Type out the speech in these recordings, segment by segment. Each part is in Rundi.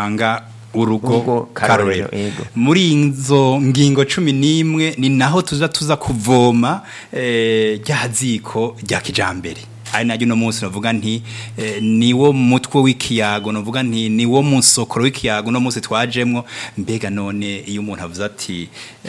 dupanga urugo Urugo karorero, karorero yego. muri izo ngingo cumi n'imwe ni naho tuza tuza kuvoma eh, rya ziko rya kijambere ari naryo uno munsi navuga nti eh, ni wo mutwe w'ikiyago navuga nti ni wo musokoro w'ikiyago uno munsi twajemwo mbega none iyo umuntu avuze ati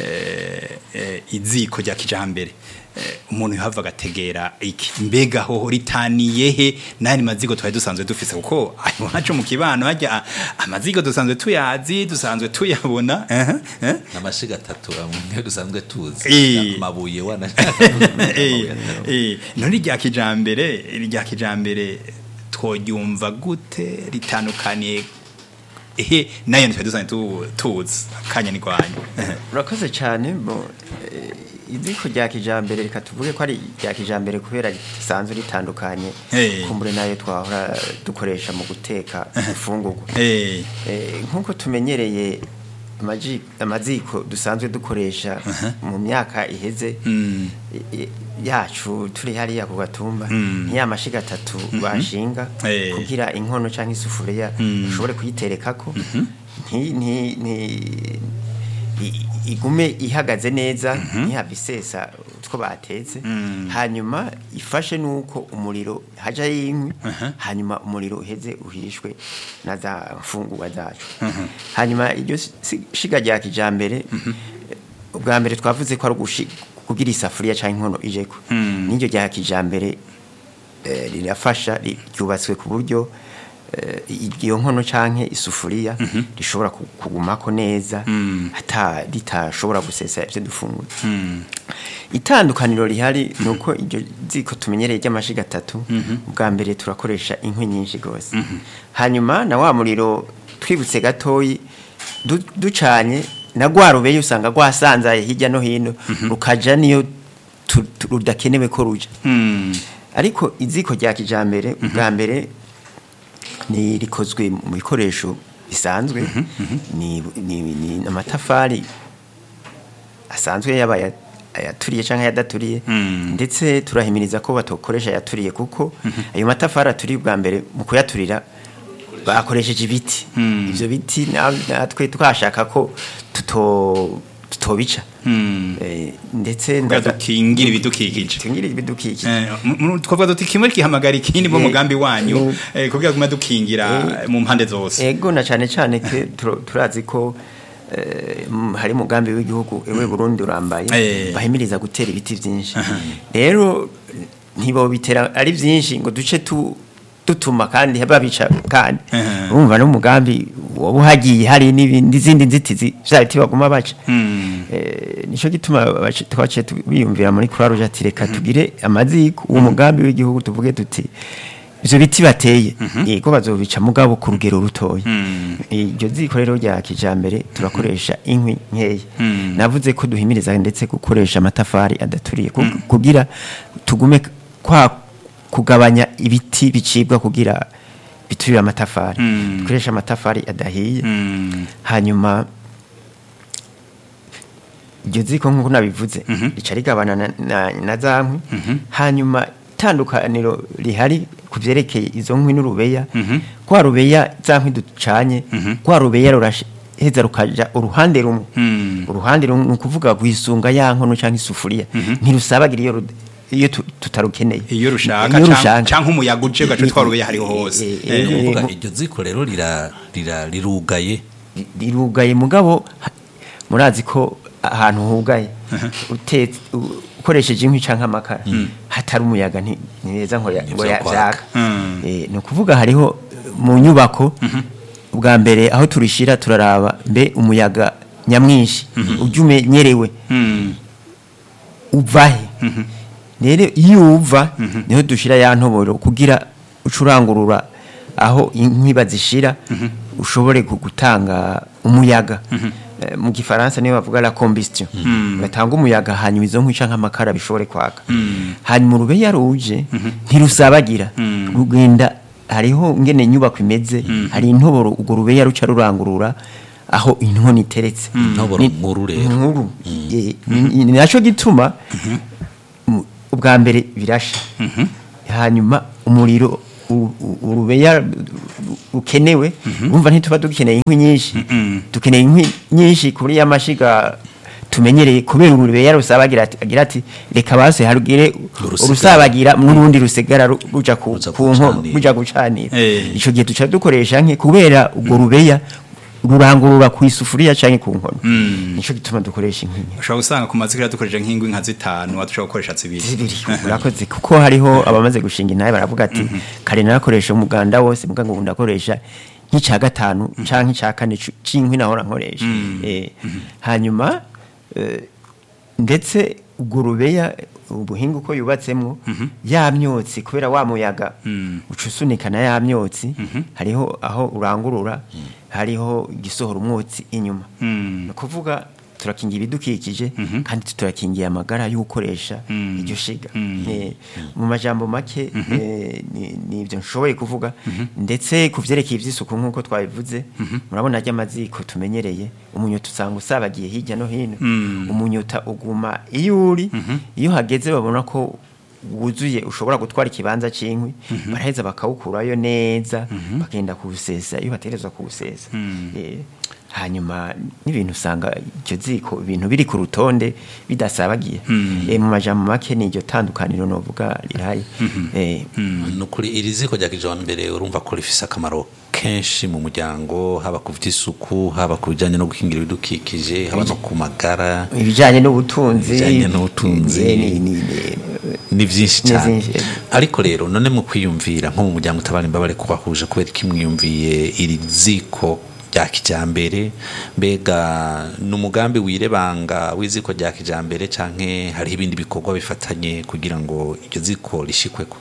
eh, eh, iziko rya kijambere eh, umuntu yahava agategera iki mbega hoho ritaniye he n'ayandi mazigo twari dusanzwe dufise kuko ayo haco mu kibano hajya amazigo dusanzwe tuyazi dusanzwe tuyabona eh, eh. amashiga atatu amwe dusanzwe tuzi Eh. amabuye wana Eh, eh, none rya kijambere rya kijambere tworyumva gute ritandukaniye ehe nayo ntitwari dusanzwe tu- tuzi kanya ni rwanyu urakoze cyane bo eh, iziko rya kijambere reka tuvuge ko ari rya kijambere kubera risanzwe ritandukanye Eh. kumbure nayo twahora dukoresha mu guteka ifungurwa Eh, Eh, nk'uko tumenyereye amaji- amaziko dusanzwe dukoresha mu myaka iheze Mm. i- i- yacu turi hariya ku gatumba Mm. nk'iya mashiga atatu bashinga Eh. kugira inkono cyangwa isufuriya Mm. ushobore kuyiterekako nti- nti- nti- i- igume ihagaze neza ntihave isesa utwo batetse Mm. hanyuma ifashe nuko umuriro haja y'inkwi hanyuma umuriro uheze uhishwe na za mfungurwa zacu hanyuma iryo si- shiga rya kijambere ubwa mbere twavuze ko ari ugushi- kugira isafuriya cyangwa inkono ijeko Mm. n'iryo rya kijambere eh, rirafasha ri- ryubatswe ku buryo eh, iyo nkono canke isufuriya rishobora ku- kugumako neza Mm. hata ritashobora gusesa ivyo dufungura mm, itandukaniro rihari ni uko iryo ziko tumenyereye ry'amashiga atatu ubwa mbere turakoresha inkwi nyinshi rwose hanyuma na wa muriro twibutse gatoyi du- ducanye na rwa rubeye usanga rwasanzaye hirya no hino rukaja niyo tu- tu- rudakenewe ko ruja mm, ariko iziko rya kijambere ubwa mbere ni rikozwe mu bikoresho bisanzwe ni, ni, ni amatafari asanzwe yaba aya- ayaturiye cyangwa ayadaturiye Mm. ndetse turahimiriza ko batokoresha ayaturiye kuko ayo matafari aturiye ubwa mbere mu kuyaturira bakoresheje ibiti Mm. ivyo biti na- natwe twashaka ko tuto tutobica mm. Eh, ndetse Kugira ndaza- dukingire ibidukikije. dukingire ibidukikije Eh, mu- mu- twavuga duti kimwe kihamagara ikindi mu Eh, mugambi wanyu mm. eh, kugira gume dukingira Eh, mu mpande zose ego na cyane cyane ke turo- turazi ko eh, m- hari umugambi w'igihugu ewe Burundi urambaye Eh. bahimiriza gutera ibiti byinshi rero ntibo bitera ari byinshi ngo duce tu dutuma kandi babica kandi Mhm. urumva n'umugambi waba uhagiye hari n'ibindi zindi nzitizi vya biti baguma baca Mm. Eh, nico gituma baci- twaciye tu- biyumvira muri Croix Rouge ati reka tugire amaziko uwo mugambi w'igihugu tuvuge tuti ivyo biti bateye yego bazobica mugabo ku rugero rutoya Mm. iryo ziko rero rya kijambere turakoresha inkwi nkeya Mm. navuze ko duhimiriza ndetse gukoresha amatafari adaturiye ku- kugira tugume kwa kugabanya ibiti bicibwa kugira biturire amatafari Mm. dukoresha amatafari adahiye Mm. hanyuma iryo ziko nk'uko nabivuze rica rigabana na, na, na za nkwi hanyuma itandukaniro rihari ku vyerekeye izo nkwi n'urubeya kwa rubeya za nkwi ducanye kwa rubeya ruraheza rukaja uruhande rumwe Mm. uruhande rumwe ni ukuvuga guhisunga ya nkono canke isufuriya ntirusabagira iyo ru- iyo tu- tutarukeneye iyo rushaka Iyo canke- rushaka. canke umuyaga uje ugaca utwara urubeya hariho hose Eh, Eh, eh, kuvuga mu- iryo ziko rero rira rira rirugaye ri- rirugaye mugabo ha- murazi ko ahantu hugaye utetse u- ukoresheje inkwi canke amakara hatari umuyaga nti- neza ngo ya- ngo Ntivyo ya- kwaka. vyaka Mm. Eh, ni ukuvuga hariho mu nyubako ubwa mbere aho turishira turaraba mbe umuyaga nyamwinshi ujya umenyerewe Mm. uvahe rero iyo uva niho dushira ya ntoboro kugira ucurangurura aho inkwi bazishira ushobore gu- gutanga umuyaga Eh, mu gifaransa niyo bavuga la combustion ugatanga umuyaga hanyuma izo nkwi canke amakara bishobore kwaka hanyuma urubeya ruje ntirusabagira rugenda hariho ngene inyubako imeze hari intoboro urwo rubeya ruca rurangurura aho inkono iteretse Intoboro Ni- nkuru rero. nkuru Eh, ni ni naco gituma mu- ubwa mbere birasha hanyuma umuriro u- u- urubeya ru- rukenewe urumva ntituba dukeneye inkwi nyinshi dukeneye inkwi nyinshi kuri ya mashiga tumenyereye kubera urubeya rusaba agira ati agira ati reka base harugire Urusigara. urusabagira n'urundi rusigara ru- ruja ku Ruja ku nko gucanira. ruja gucanira Eh. ico gihe duca dukoresha nke kubera ubwo rubeya rurangurura ku isufuriya canke ku nkono nico gituma dukoresha inkwi ushobora gusanga ku mazikira dukoresheje nk'ingwi nka zitanu wadushobora gukoresha zibiri zibiri urakoze kuko hariho abamaze gushinga intahe baravuga ati kare narakoresha umuganda wose muga ngo ubu ndakoresha nk'icya gatanu canke icya kane cu- c'inkwi nahora nkoresha Eh, hanyuma eh, ndetse ubwo rubeya ubuhinga uko yubatsemwo ya myotsi kubera wa muyaga uca usunikana ya myotsi hariho aho urangurura hariho igisohora umwotsi inyuma ni ukuvuga turakingira ibidukikije kandi turakingiye amagara y'ukoresha iryo shiga Eh, mu majambo make eh, ni- ni ibyo nshoboye kuvuga ndetse ku byerekeye iby'isuku nk'uko twabivuze murabona ajya amaziko tumenyereye umunyota usanga usabagiye hirya no hino umunyota uguma iyo uri iyo hageze babona ko wuzuye ushobora gutwara ikibanza cy'inkwi baraheza bakawukurayo neza bakagenda kuwusesa iyo bategerezwa kuwusesa Eh, hanyuma n'ibintu usanga iryo ziko ibintu biri ku rutonde bidasabagiye Eh, mu majambo make ni iryo tandukaniro novuga riraye Eh, ni ukuri iri ziko rya kijambere urumva ko rifise akamaro kenshi mu muryango haba ku by'isuku haba ku bijyanye no gukingira ibidukikije haba no ku magara ibijyanye n'ubutunzi Ibijanye n'ubutunzi. eh, ni- ni- ni- ni byinshi Ni cyane byinshi, eh. ariko rero none mu kwiyumvira nko mu muryango utabara imbabare kubahuje kubera ko mwiyumviye iri ziko rya kijambere mbega ni umugambi wirebanga w'iziko rya kijambere canke hariho ibindi bikorwa bifatanye kugira ngo iryo ziko rishikweko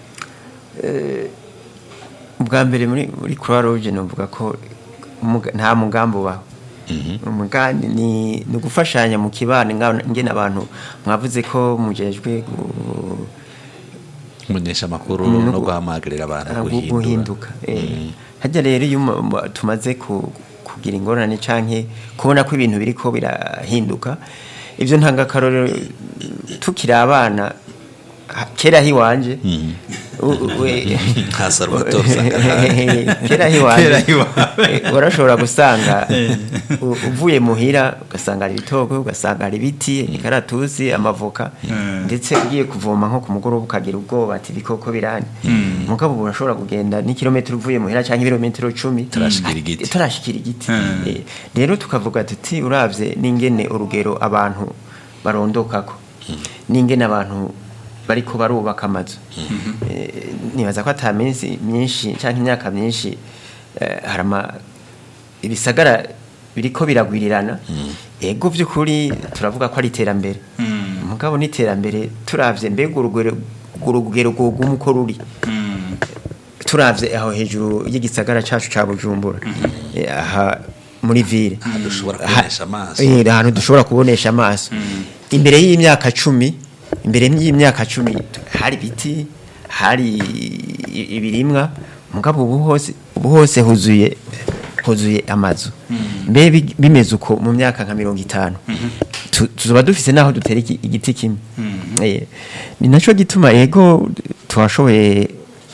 ubwa mbere muri muri croix rouge novuga ko umuga- nta mugambi ubaho umugambi ni ni ugufashanya mu kibano nga- ngene abantu mwavuze ko mujejwe gu- kumenyesha amakuru Mm, no no gu- guhamagarira abantu ah, gu- guhindura guhinduka eh. hajya rero iyo mu- mu- tumaze ku- kugira ingorane canke kubona ko ibintu biriko birahinduka ivyo ntangakarorero tukiri abana ha- kera hiwanje u- u- we- nka Salvatore Sangahari. kera Kera hiwanje hiwanje. eh, warashobora gusanga u- uvuye muhira ugasanga hari ibitoko ugasanga hari ibiti imikaratusi amavoka ndetse ugiye kuvoma nko ku mugoroba ukagira ubwoba ati ibikoko birani mugabo ubu urashobora kugenda n'ikirometero uvuye muhira cyangwa ibirometero cumi Turashikira igiti. turashikira igiti Eh, rero tukavuga tuti uravye n'ingene urugero abantu barondokako n'ingene abantu bariko barubaka amazu Eh, nibaza ko ata minsi myinshi cyangwa imyaka myinshi eh, hari ama ibisagara biriko biragwirirana ego by'ukuri turavuga ko ari iterambere mugabo n'iterambere turavye mbega urugero urugero rwoguma uko ruri turavye aho hejuru y'igisagara cacu ca Bujumbura Eh, aha muri ville Ahantu dushobora Ha- kubonesha amaso. Eh, ahantu dushobora kubonesha amaso imbere y'imyaka cumi imbere y'imyaka cumi hari ibiti hari i- ibirimwa mugabo ubu hose ubu hose huzuye huzuye amazu mbe bi- bimeze uko mu myaka nka mirongo itanu Tu- tuzoba dufise naho dutera iki- igiti kimwe Eh, ni naco gituma ego twashoboye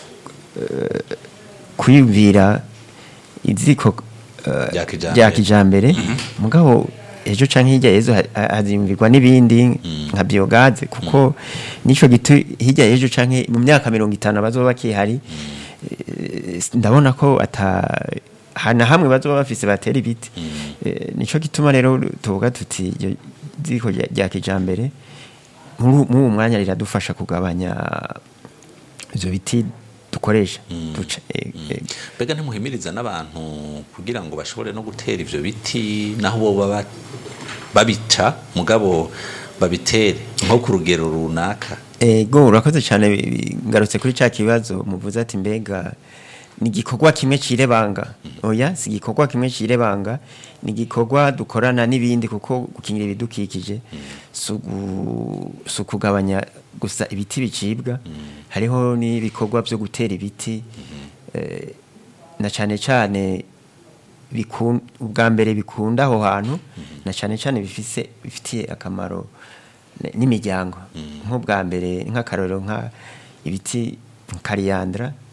kwiyumvira iziko eh, Rya kijambere. rya kijambere mugabo ejo canke hirya yezo ha- ha- haziyumvirwa n'ibindi nka biogaze kuko nico gitu hirya yejo canke mu myaka mirongo itanu bazoba bakihari eh, ndabona ko ata hana hamwe bazoba bafise batera ibiti Eh, nico gituma rero tuvuga tuti iryo ziko rya rya kijambere muri muri uwo mwanya riradufasha kugabanya ivyo biti dukoresha duca eh, eh, mbega ntimuhimiriza n'abantu kugira ngo bashobore no gutera ivyo biti naho bo baba babica mugabo babitere nko ku rugero runaka ego urakoze cyane bi- bi- ngarutse kuri cya kibazo muvuze ati mbega ni igikorwa kimwe cirebanga oya si igikorwa kimwe cirebanga ni igikorwa dukorana n'ibindi kuko gukingira ibidukikije si ugu- si ukugabanya gusa ibiti bicibwa hariho n'ibikorwa byo gutera ibiti eh, na cyane cyane bikun- ubwa mbere bikunda aho hantu na cyane cyane bifise bifitiye akamaro n- n'imiryango nk'ubwa mbere nk'akarorero nka ibiti kariyandra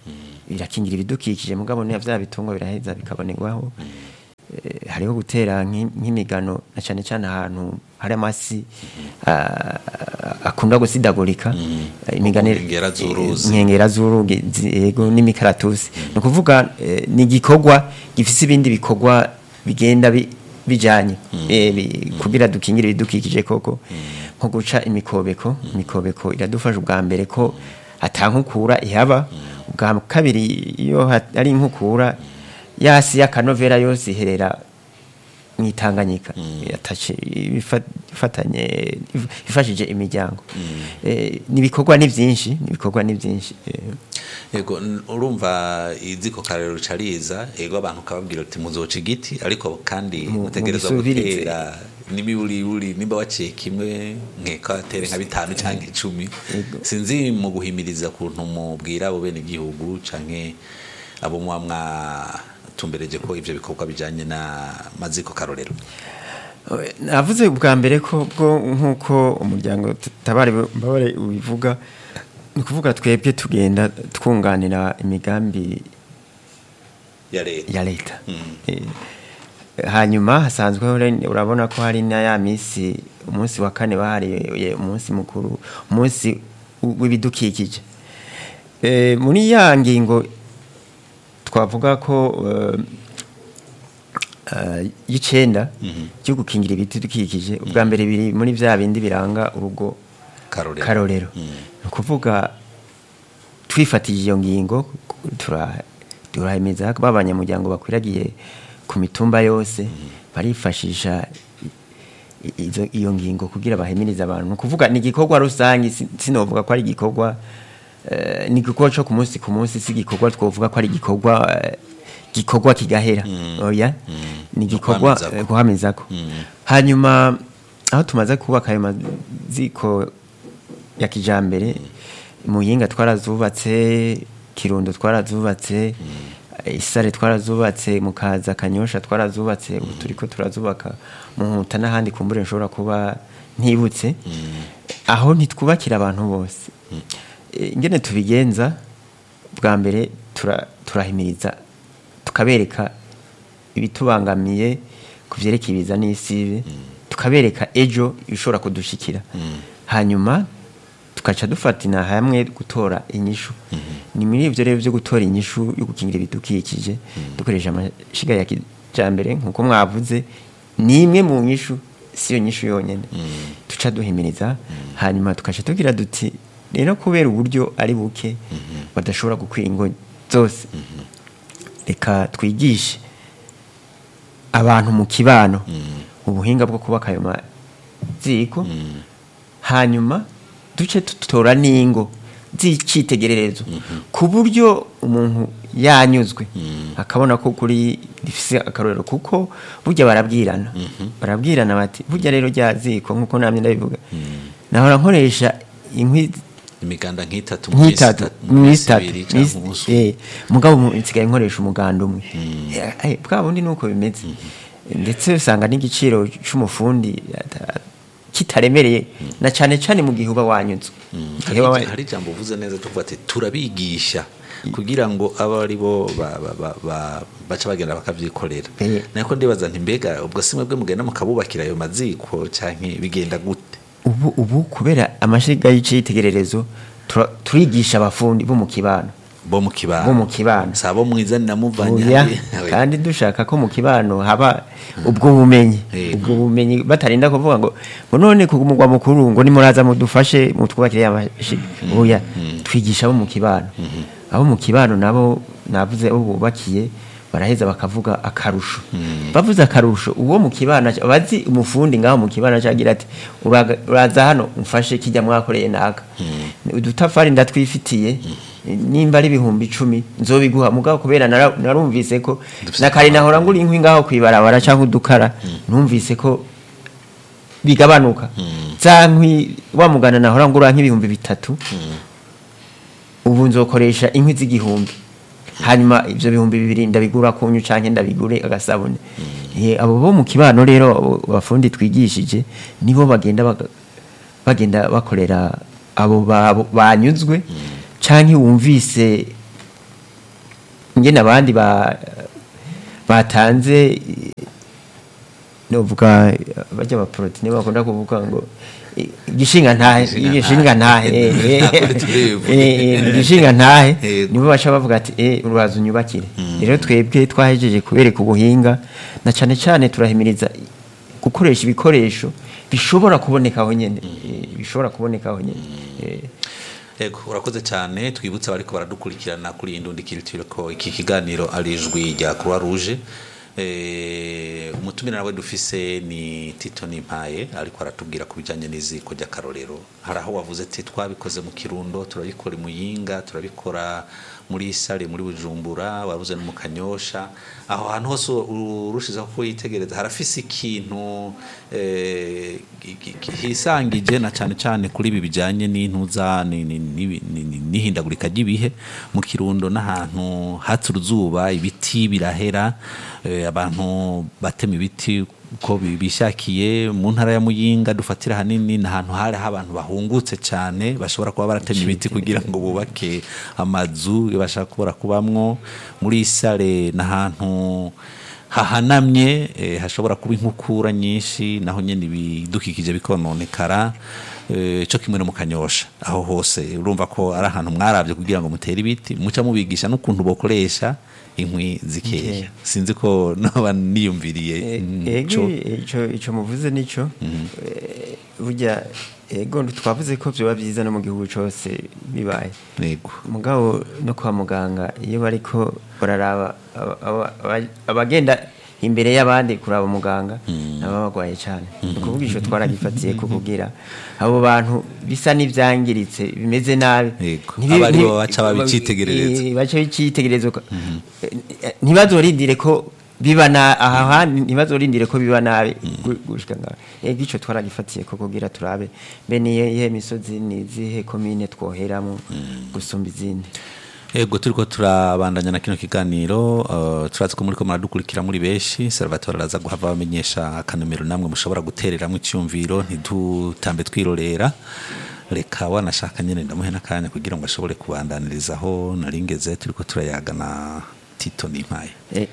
birakingira ibidukikije mugabo niya vya bitungwa biraheza bikabonerwaho Eh, hariho gutera nk'i- nk'imigano na cyane cyane ahantu hari amasi ah, akunda gusidagurika Eh, imigano nkengera z'uruzi. nkengera z'urugi zi- yego n'imikaratusi ni ukuvuga eh, ni igikorwa gifite ibindi bikorwa bigenda bi- bijanye eh, bi- kugira dukingire ibidukikije koko nko guca imikobeko imikobeko iradufasha ubwa mbere ko atankukura ihaba ubwa kabiri iyo ha- ari inkukura yasi y'akanovera yose iherera mu itanganyika Yatace- ifa- ifatanye if- ifashije imiryango Eh, n'ibikorwa ni byinshi n'ibikorwa ni byinshi eh, yego n- urumva iziko karero cariza yego abantu kababwira uti muzoca igiti ariko kandi Mu- mutegereza mubisubirize. gutera n'imiburiburi nimba waciye kimwe nkeka watere nka bitanu cyangwa icumi Yego. sinzi mu guhimiriza kuntu mubwira abo bene igihugu canke abo muba mwatumbereje ko ivyo bikorwa bijanye na maziko karorero navuze bwa mbere ko bwo nk'uko umuryango tabare mbabare ubivuga ni ukuvuga twebwe tugenda twunganira imigambi ya leta ya leta Mm. Eh, hanyuma hasanzweho re- urabona ko hari na ya minsi umunsi wa kane bahariye umunsi mukuru umunsi w- w'ibidukikije Eh, muri ya ngingo twavuga ko eh, eh, y'icenda cyo gukingira ibiti dukikije ubwa mbere biri muri bya bindi biranga urugo karorero karorero Mm. ni ukuvuga twifatije iyo ngingo tura- turahemeza ko b'abanyamuryango bakwiragiye ku mitumba yose barifashisha i- i- izo- iyo ngingo kugira bahimirize abantu ni ukuvuga ni igikorwa rusange si- sinovuga ko ari igikorwa eh, ni igikorwa cyo ku munsi ku munsi si igikorwa twovuga ko ari igikorwa eh, gikorwa kigahera oya ni igikorwa Guhamizako. eh, guhamizako Mm. hanyuma aho tumaze kubaka ayo maziko ya kijambere muyinga twarazubatse kirundo twarazubatse isare twarazubatse mukaza kanyosha twarazubatse ubu turiko turazubaka mu nkuta n'ahandi kumbure nshobora kuba ntibutse aho ntitwubakira abantu bose Eh, ingene tubigenza bwa mbere tura- turahimiriza tukabereka ibitubangamiye ku byerekeye ibiza n'isibe tukabereka ejo ibishobora kudushikira hanyuma tugaca dufatina hamwe gutora inyishu ni muri ibyo rero byo gutora inyishu yo gukingira ibidukikije dukoresha amashiga ya kijambere nk'uko mwavuze ni imwe mu nyishu si yo nyishu yonyine duca duhimiriza hanyuma tugaca tugira duti rero kubera uburyo ari buke badashobora gukwira ingo zose reka twigishe abantu mu kibano ubuhinga bwo kubaka ayo maziko hanyuma duce tutora n'ingo z'icyitegererezo ku buryo umuntu yanyuzwe akabona ko kuri rifise akarorero kuko burya barabwirana barabwirana bati burya rero rya ziko nk'uko namye ndabivuga nahora nkoresha inkwi imiganda nk'itatu mu minsi nk'itatu itatu- mu mu minsi minsi itatu ibiri canke umunsi umwe. eh, mugabo mu- nsigaye nkoresha umuganda umwe Eh, eh, bwa bundi nuko bimeze ndetse usanga n'igiciro c'umufundi ata- kitaremereye na cane cane mu gihe uba wanyuzwe Igihe uba wa- hari hari ijambo uvuze neza tuvuga ati turabigisha kugira ngo abe ari bo ba- ba- ba- ba- baca bagenda bakavyikorera Eh. nako ndibaza nti mbega ubwo si mwebwe mugenda mukabubakira ayo maziko canke bigenda gute ubu ubu kubera amashiga y'icitegererezo tura- turigisha abafundi bo mu kibano bo mu kibano bo mu kibano si abo mwizanira muvanye Oya, hariya. kandi dushaka ko mu kibano haba ubwo bumenyi Yego. ubwo bumenyi batarinda kuvuga ngo ngo none ku mugwa mukuru ngo nimuraza mudufashe mutwubakire amashiga oya twigisha abo mu kibano abo mu kibano nabo navuze abo bubakiye baraheza bakavuga akarusho bavuze akarusho uwo mu kibana bazi umufundi ngaho mu kibana cagira ati "Uraga- uraza hano umfashe kijya mwakoreye naka udutafari ndatwifitiye nimba ari ibihumbi icumi nzobiguha mugabo kubera nara- narumvise ko na kare nahora ngura inkwi ngaho kwibarabara cyangwa udukara numvise ko bigabanuka za nkwi wa mugana nahora ngura nk'ibihumbi bitatu ubu nzokoresha inkwi z'igihumbi hanyuma ibyo bihumbi bibiri ndabigura kunyu canke ndabigure agasabune Eh, abo bo mu kibano rero abo bafundi twigishije nibo bagenda baga- bagenda bakorera abo ba- banyuzwe canke wumvise ngene abandi ba batanze novuga bajya ba protine bakunda kuvuga ngo i- igishinga ntahe igishinga ntahe eh, eh, Nakuri turivuga. eh, eh, igishinga ntahe Yego. nibo baca bavuga ati eh uraza unyubakire rero twebwe twahejeje kubereka ubuhinga na cyane cyane turahimiriza gukoresha ibikoresho bishobora kuboneka aho nyene eh, bishobora kuboneka aho nyene eh, Ego urakoze cyane twibutse abariko baradukurikirana kuri Indundi Culture ko iki kiganiro ari ijwi rya Croix Rouge eh umutumira nawe dufise ni Tito Nimpaye ariko aratubwira ku bijanye n'iziko ry'akarorero hari aho wavuze ati twabikoze mu Kirundo turabikora mu Yinga turabikora muri Sare muri Bujumbura wavuze no mu Kanyosha aho hantu hose urushizaho kuyitegereza harafise ikintu eh, gi- gi- gi- hisangije na cyane cyane kuri ibi bijyanye n'intuza ni- ni- ni- ni- ni- n'ihindagurika ry'ibihe mu kirundo n'ahantu hatse uruzuba ibiti birahera eh, abantu batema ibiti uko bi- bishakiye mu ntara ya muyinga dufatira hanini ni ahantu hari abantu bahungutse cyane bashobora kuba baratema ibiti kugira ngo bubake amazu bashaka kubura kubamwo muri sare ni ahantu hahanamye eh, hashobora kuba inkukura nyinshi naho nyene ibidukikije bikononekara eh, co kimwe no mu kanyosha aho hose urumva ko ari ahantu mwaravye kugira ngo mutere ibiti muca mubigisha n'ukuntu bokoresha inkwi zikeya Zikeya. sinzi ko noba niyumviriye mm, ego co. ico ico muvuze nico Eh, burya ego twavuze ko byoba byiza no mu gihugu cyose bibaye yego mugabo no kwa muganga iyo bariko bararaba aba- aba- aba- abagenda imbere y'abandi kuraba muganga nabo bagwaye cyane ni ukuvuga ico twaragifatiye ko kugira abo bantu bisa n'ivyangiritse bimeze nabi Yego. Ntibi- Aba aribo nti- baca babicitegerereza. Eh, baca bicitegereza uka- Eh, ntibazorindire ko biba na aha handi ntibazorindire ko biba nabi gu- gushika ngaho ego ico twaragifatiye ko kugira turabe mbe niye ihe misozi ni zihe komine twoheramo gusumba izindi Ego turiko turabandanya na kino kiganiro uh, turazi ko muri ko muradukurikira muri benshi Salvatore araza guhava bamenyesha akanomero namwe mushobora gutereramwo icyumviro ntidutambe twirorera reka wanashaka nyene ndamuhe n'akanya kugira ngo ashobore kubandanirizaho naringeze turiko turayagana Tito Nimpaye Eh,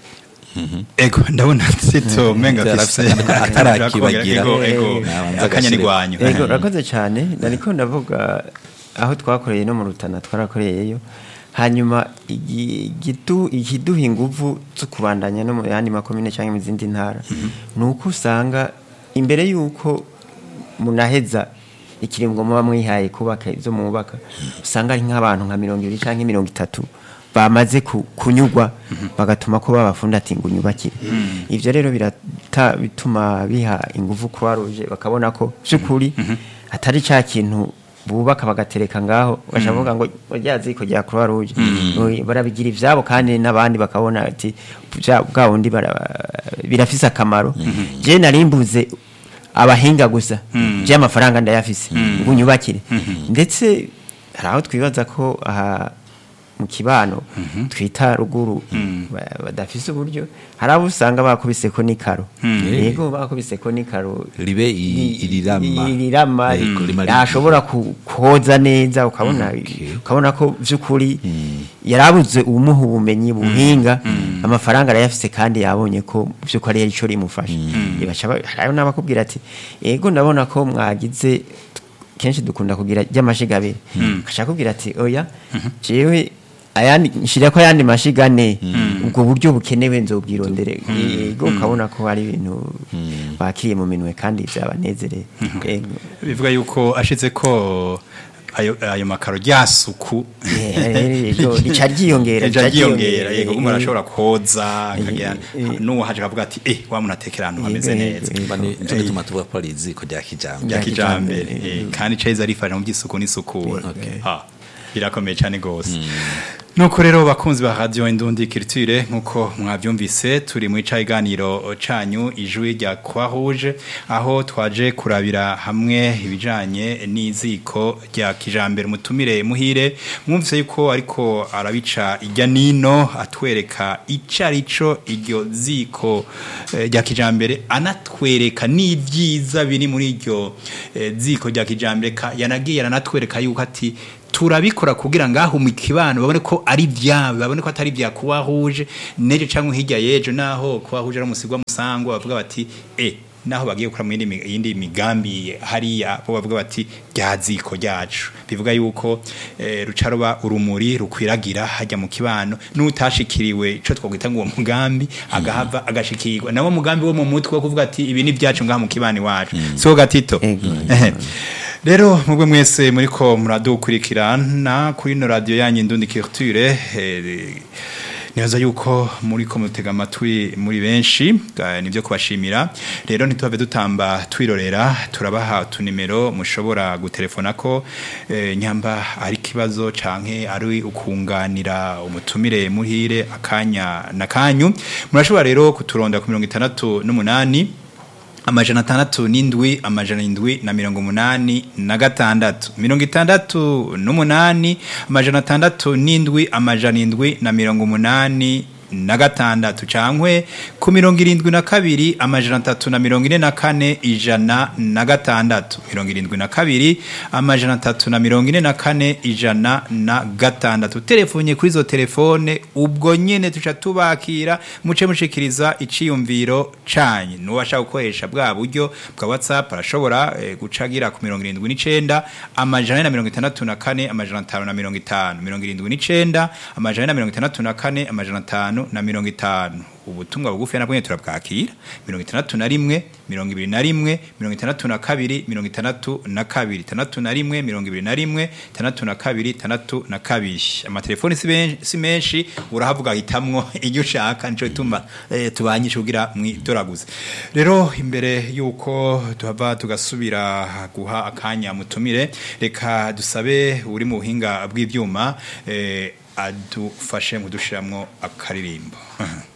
ego ndabona sito menga Yarafise afise akantu atarakibagira. ego ego Nabanza akanya ni agashire. gwanyu ego urakoze cyane nariko ndavuga aho twakoreye no mu rutana twarakoreyeyo hanyuma igi- igitu- ikiduha inguvu zo kubandanya no mu yandi makomine cyangwa mu zindi ntara ni uko usanga imbere y'uko munaheza ikiringo muba mwihaye kubaka ibyo mwubaka usanga ari nk'abantu nka mirongo ibiri cyangwa mirongo itatu bamaze ku- kunyugwa bagatuma ko babafunda ati ngo unyubakire ibyo rero birata bituma biha ingufu croix rouge bakabona ko by'ukuri atari cya kintu bubaka bagatereka ngaho bashavuga ngo rya ziko rya croix rouge Oya, barabigira ivyabo kandi n'abandi bakabona ati bya- bwa bundi bara- birafise akamaro je narimbuze abahinga gusa by'amafaranga ndayafise ngo unyubakire ndetse hari aho twibaza ko aha mu kibano twita ruguru ba- badafise uburyo hari abo usanga bakubise ko n'ikaro yego bakubise ko n'ikaro ribe i- irirama irirama Yego, rimara- yashobora ku- koza neza ukabona Okay. ukabona ko by'ukuri yarabuze ubumuha ubumenyi buhinga amafaranga arayafise kandi yabonye ko by'ukuri ari cyo rimufasha Baca ba- hari n'abakubwira ati yego ndabona ko mwagize kenshi dukunda kugira ry'amashiga abiri akashaka kubwira ati oya jewe ayandi nshira ko ayandi mashiga ane ubwo buryo bukenewe nzobwirondere yego ukabona ko hari ibintu bakiriye mu minwe kandi byabanezereye Yego. bivuga yuko ashitse ko ayo ayo makaro ryasuku yego rica ryiyongera rica ryiyongera yego Eh, umuntu eh, arashobora koza akagira eh, n'uwo haje akavuga ati eh wa muntu atekera ahantu hameze Yego, neza yego, Mba ni- nico gituma tuvuga ko ari iziko rya kijambere rya Rya kijambere kijambere, eh, kandi ceza rifasha mu by'isuku n'isukura Okay. ha birakomeye cyane gose nuko rero bakunzi ba radio indundi culture nkuko mwavyumvise turi mu icayiganiro canyu ijwi rya Croix Rouge aho twaje kurabira hamwe ibijanye n'iziko rya kijambere mutumire muhire mwumvise yuko ariko arabica ijya nino atwereka icarico iryo ziko eh, rya kijambere anatwereka n'ivyiza biri muri iryo eh, ziko rya kijambere ka- yanagiye aranatwereka yuko ati turabikora kugira ngaho mu kibano babone ko ari byabo babone ko atari bya kuwahuje neje cyangwa hirya yejo naho kuwahuje ari umusigwa musango bavuga bati eh naho bagiye gukora mu yindi mi- yindi migambi hariya bo bavuga bati ryaziko ryacu bivuga yuko eh, rucaroba urumuri rukwiragira hajya mu kibano n'utashikiriwe ico twakwita ngo uwo mugambi agahava agashikirwa nawo mugambi wo mu mutwe wo kuvuga ati ibi ni byacu ngaha mu kibani wacu so gatito Ego. Ehe. rero mubwe mwese muriko muradukurikirana kuri no radio yanyu Indundi Culture eh, nibaza yuko muriko mutega amatwi muri benshi eh, nivyo kubashimira rero ntituhave dutamba twirorera turabaha utunimero mushobora gutelefonako eh, nyamba ari kibazo canke ari ukunganira umutumire muhire akanya na kanyu murashobora rero kuturonda ku mirongo itandatu n'umunani amajana atandatu n'indwi amajana indwi na mirongo umunani na gatandatu mirongo itandatu n'umunani amajana atandatu n'indwi amajana indwi na mirongo umunani na gatandatu cankwe ku mirongo irindwi na kabiri amajana atatu na mirongo ine na kane ijana na gatandatu mirongo irindwi na kabiri amajana atatu na mirongo ine na kane ijana na gatandatu telefonye kuri izo telefone ubwo nyene tuca tubakira muce mushikiriza iciyumviro canyu nuwashaka gukoresha bwa buryo bwa whatsapp arashobora eh, gucagira ku mirongo irindwi n'icenda amajana ane na mirongo itandatu na kane amajana atanu na mirongo itanu mirongo irindwi n'icenda amajana ane na mirongo itandatu na kane amajana atanu na mirongo itanu ubutumwa bugufi nabwo nyene turabwakira mirongo itandatu na rimwe mirongo ibiri na rimwe mirongo itandatu na kabiri mirongo itandatu na kabiri itandatu na rimwe mirongo ibiri na rimwe itandatu na kabiri itandatu na kabiri amatelefoni si ben- si menshi urahavuga hitamwo iryo ushaka nico gituma eh, tubanyisha kugira mwidoraguze rero imbere yuko tuhava tugasubira guha akanya mutumire reka dusabe uri mu buhinga bw'ivyuma eh, adufashe mu dushiramwo akaririmbo